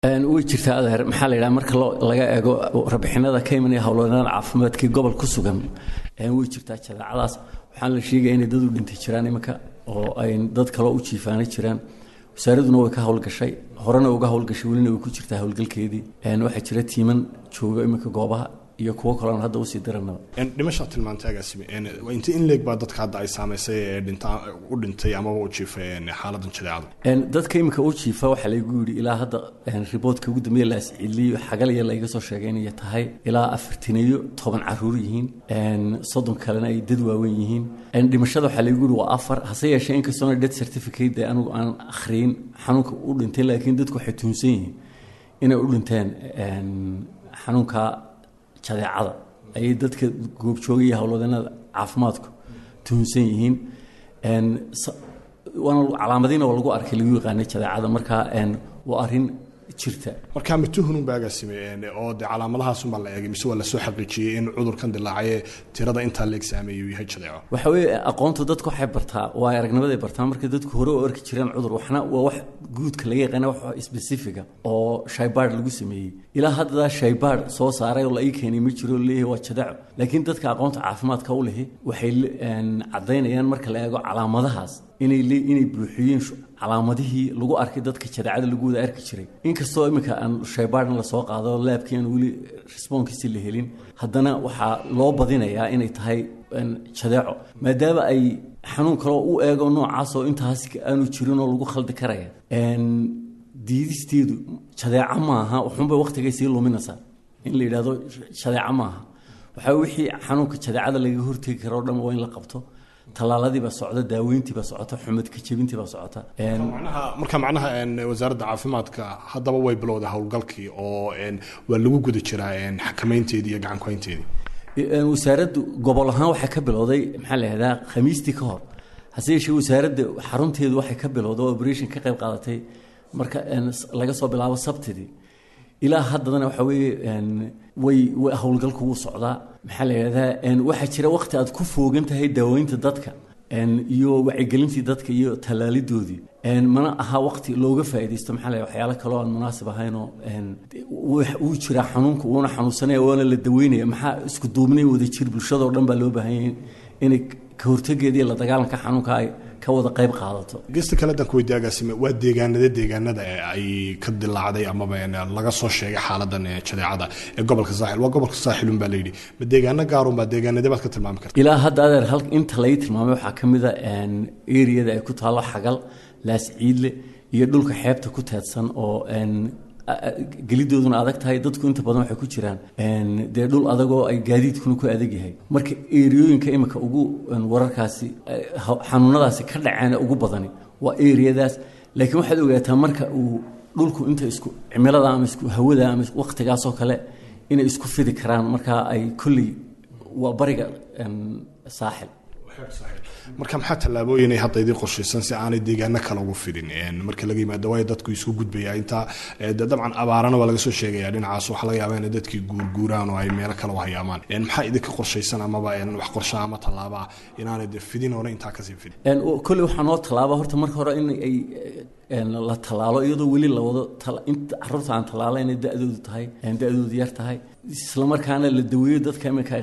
way jirtaa adeer maxaa la yidhaha marka laga eego rabixinada ka imanaya howlwadeennada caafimaadkii gobol ku sugan way jirtaa jadeecadaas waxaan la sheegaya inay dad u dhintay jiraan iminka oo ay dad kaloo u jiifaana jiraan wasaaraduna way ka howlgashay horena uga howlgashay welina way ku jirtaa howlgalkeedii waxaa jira tiiman jooga iminka goobaha iyo kuwo kaloon hadda usii diranaba dhimashaa tilmaantay agaasime inta in leeg baa dadka hadda ay saamaysay ee dhinta u dhintay amaba u jiifay xaaladan jadeecada dadka iminka u jiifa waxaa laygu yidhi ilaa hadda riboodka ugu dambeeya la asciliyo xagalya layga soo sheegay inay tahay ilaa afartaniyo toban caruur yihiin soddon kalena ay dad waaweyn yihiin dhimashada waxaa laygu yidhi waa afar hase yeeshee inkastoona death certificate dee anigu aan akhriyin xanuunka u dhintay laakiin dadku waxay tuhunsan yihiin inay u dhinteen xanuunka jadeecada ayay dadka goobjoogaya howlwadeennada caafimaadku tuhunsan yihiin waana calaamadiina waa lagu arkay lagu yaqaanay jadeecada markaa waa arrin jirta markaa ma tuhununba agaasime oo dee calaamadahaasumbaa la eegay mise waa lasoo xaqiijiyey in cudurkan dilaacaye tirada intaa la exaameeyo yahay jadeeco waxa weeye aqoonta dadku waxay bartaa waa aragnimaday bartaa marka dadku hore u arki jireen cudur waxna waa wax guudka laga yaqaana wax specifica oo shaybaard lagu sameeyey ilaa hadda shaybaard soo saaray oo la ii keenay ma jiro leeyahay waa jadeeco laakiin dadka aqoonta caafimaadka u lehi waxay caddaynayaan marka la eego calaamadahaas inay inay buuxiyeen calaamadihii lagu arkay dadka jadeecada lagu wada arki jiray inkastoo iminka aan shaybaarn lasoo qaado laabkii aan weli responkiisi la helin haddana waxaa loo badinayaa inay tahay jadeeco maadaama ay xanuun kaloo u eego noocaasoo intaas aanu jirin oo lagu khaldi karaya diidisteedu jadeeco maaha waxunbay waktigay sii luminaysaa in la yidhahdo jadeeco maaha waxaa wixii xanuunka jadeecada laga hortegi karo o dhan waa in la qabto tallaaladiibaa socda daaweyntiibaa socota xumadka jebintiibaa socota marka macnaha wasaaradda caafimaadka haddaba way bilowday howlgalkii oo waa lagu guda jiraa xakamaynteedii iyo gacankuhaynteedii wasaaraddu gobol ahaan waxay ka bilowday maxaa la yihahdaa khamiistii ka hor hase yeeshee wasaaradda xarunteedu waxay ka bilowday oo operation ka qayb qaadatay marka laga soo bilaabo sabtidii ilaa haddana waxa weeye way howlgalku wuu socdaa maxaa la yidhahdaa waxaa jira wakti aad ku foogan tahay daaweynta dadka iyo wacyigelintii dadka iyo tallaalidoodii mana aha wakti looga faaidaysto maxaa la waxyaalo kaloo aan munaasib ahaynoo wuu jiraa xanuunka wuuna xanuunsanaya waana la daweynaya maxaa isku duubnay wada jir bulshadao dhan baa loo baahanya inay ka hortageeda iyo la dagaalanka xanuunka ay ka wada qayb qaadato gesta kale dan kuweydiye agaasime waa deegaanada deegaanada ay ka dilaacday amaba laga soo sheegay xaaladan jadeecada ee gobolka saaxil waa gobolka saaxilun baa layidhi ma deegaano gaarunbaa deegaanade baad ka tilmaami karta ilaa hadda adeer hal inta lai tilmaamay waxaa ka mid a eriyada ay ku taallo xagal laasciidle iyo dhulka xeebta ku teedsan oo gelidooduna adag tahay dadku inta badan waxay ku jiraan dee dhul adagoo ay gaadiidkuna ku adag yahay marka eriyooyinka imika ugu wararkaasi xanuunadaasi ka dhaceen ugu badani waa eriyadaas laakiin waxaad ogaataa marka uu dhulku inta isku cimilada ama isku hawada ama waktigaasoo kale inay isku fidi karaan marka ay kolley waa bariga saaxil marka maxaa tallaabooyinay hadda idii qorshaysan si aanay deegaano kale ugu fidin marka laga yimaado waayo dadku isku gudbaya intaa dabcan abaarana waa laga soo sheegaya dhinacaas waxaa laga yaabaa inay dadkii guurguuraan oo ay meelo kale u hayaamaan maxaa idinka qorshaysan amaba wax qorshaa ama tallaabaa inaanay de fidin hore intaa kasii fidin kolley waxaa noo tallaaba horta marka hore in ay la tallaalo iyadoo weli la wado caruurta aan tallaala inay da-doodu tahay da-doodu yar tahay islamarkaana la daweeyo dadka iminka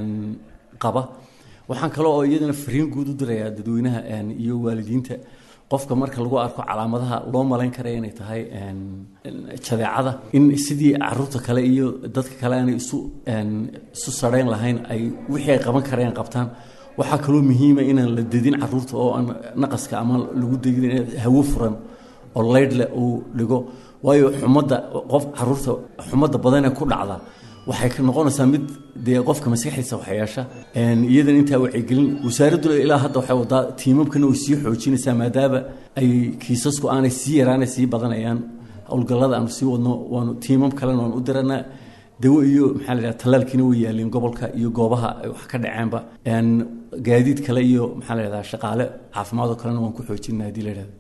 qaba waxaan kale oo iyadana fariin guud u dirayaa dadweynaha iyo waalidiinta qofka marka lagu arko calaamadaha loo malayn karaya inay tahay jadeecada in sidii caruurta kale iyo dadka kale aanay isu isu sarhayn lahayn ay wixii ay qaban karayaan qabtaan waxaa kaloo muhiima inaan la dedin caruurta oo aan naqaska ama lagu degin hawo furan oo leydhle uu dhigo waayo xumadda qof caruurta xumadda badanee ku dhacda waxay ka noqonaysaa mid dee qofka maskaxdiisa waxyeesha iyadan intaa wacyigelin wasaaraddu ilaa hadda waxay wadaa tiimamkana way sii xoojinaysaa maadaama ay kiisasku aanay sii yaraanay sii badanayaan howlgallada aanu sii wadno waanu tiimam kalena waan u diranaa dawo iyo maxaa la yidhaha tallaalkiina way yaaleen gobolka iyo goobaha ay wax ka dhaceenba gaadiid kale iyo maxaa la yidhahdaa shaqaale caafimaad oo kalena waan ku xoojinaa haddii la yidhahdo